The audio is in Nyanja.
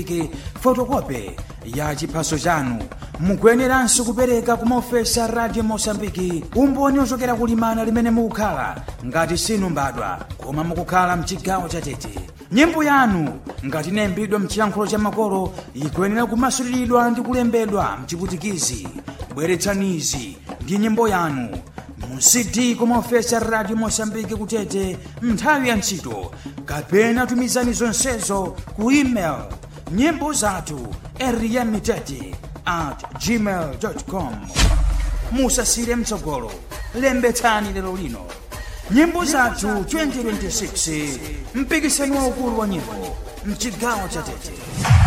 fotokope ya chiphaso chanu mukuyeneranso kupereka ku maofesa radio mosambiki umboni ochokera kulimana limene mukukhala ngati sinu mbadwa koma mukukhala mchigawo cha tete nyimbo yanu ngati inayimbidwa mchiyankhulo cha makolo ikuyenera kumasuliridwa ndi kulembedwa mchiputikizi bweretsanizi ndi nyimbo yanu mu cd kumaofesa radio mosambiki kutete nthawi ya ntchito kapena tumizani zonsezo ku email nyimbo zathu eriyamitete at gmail com musasire mtsogolo lembetsani lero lino nyimbo zathu 2026 mpikisano waukulu wa nyimbo mchigawo cha tete